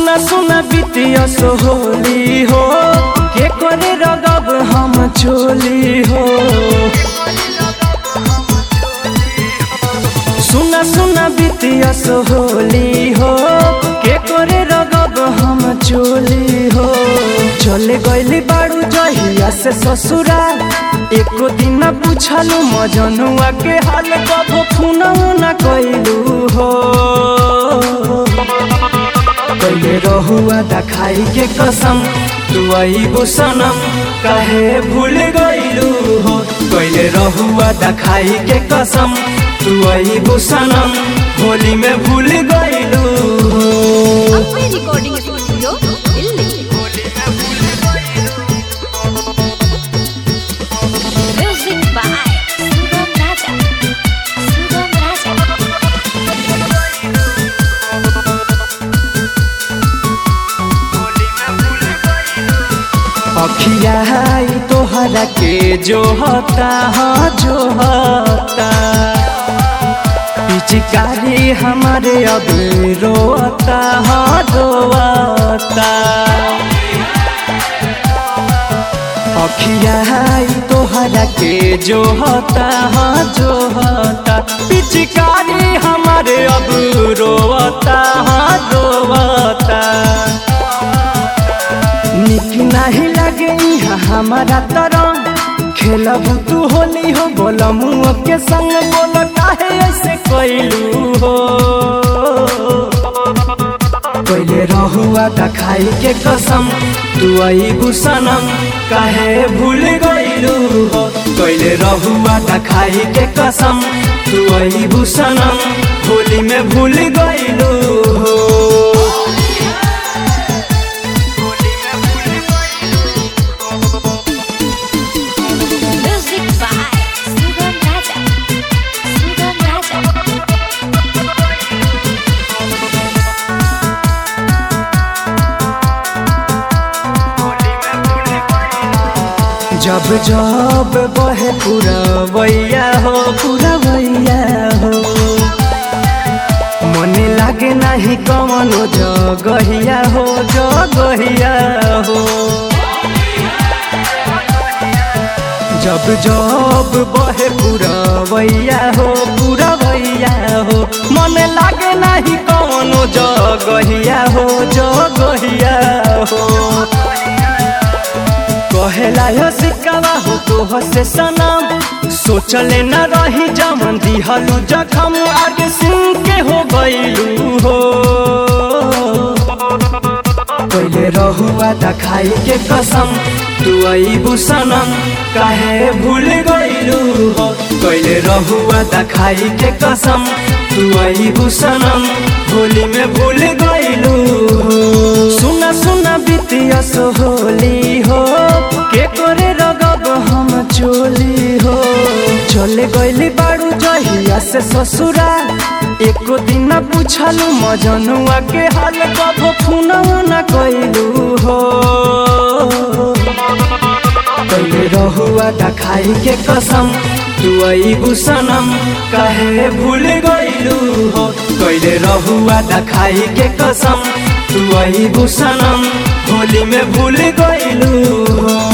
सुना सुना बितिया सोहोली हो के करे रगब हम चोली हो सुना सुना बितिया सोहोली हो के करे रगब हम चोली हो चले गइली बाड़ू जहिया से ससुरा एको दिन पूछलू मजनुआ के हाल कब फोन न कइलू हो पहले रहुआ दखाई के कसम तू आई सनम काहे भूल गइलू हो पहले रहुआ दखाई के कसम तू आई सनम होली में भूल गइलू हो ಅಪ್ಪೆ ರೆಕಾರ್ಡಿಂಗ್ ಸ್ಟುಡಿಯೋ ಇಲ್ಲಿ ಮ್ಯೂಸಿಕ್ ಬಾಯ್ ಸುಗಮ್ ರಾಜ ಸುಗಮ್ ರಾಜ अखियाई तोहरा के जो होता हाँ जो होता पिचकारी हमारे अब रोता हाँ रोता अखियाई तोहरा के जो होता हाँ जो होता पिचकारी हमारे अब रोता हाँ रोता निक नहीं लगे यहाँ हमारा तरह खेलब तू होली हो बोल मुँह के संग बोल काहे ऐसे कैलू हो पहले रहुआ दखाई के कसम तू आई सनम काहे भूल गइलू हो पहले रहुआ दखाई के कसम तू आई सनम होली में भूल गइलू हो ಮ್ಯೂಸಿಕ್ ಬಾಯ್ ಸುಗಮ್ ರಾಜ ಸುಗಮ್ ರಾಜ जब जब बहे पुरवैया हो पुरवैया हो मने लागे नाही कमनो जगहिया हो जगहिया हो जब जब बहे पुरवैया हो पुरवैया हो मने लागे नाही कमनो जगहिया हो जगहिया हो कहेला यो सिक्कावा हो तो से सनम सोचले न रही जमन दिहलू जखम आगे सिंह के हो गइलू हो पहले रहुआ दखाई के कसम तू आई सनम काहे भूल गइलू हो पहले रहुआ दखाई के कसम तू आई सनम होली में भूल गइलू हो सुना सुना बितिया सोहोली हो के करे रगब हम चोली हो चले गइली बाड़ू जहिया से ससुरा एको दिन पूछलू मजनुआ के हाल कब फोन न कइलू हो पहले रहुआ दखाई के कसम तू आई सनम काहे भूल गइलू हो पहले रहुआ दखाई के कसम तू आई सनम होली में भूल गइलू हो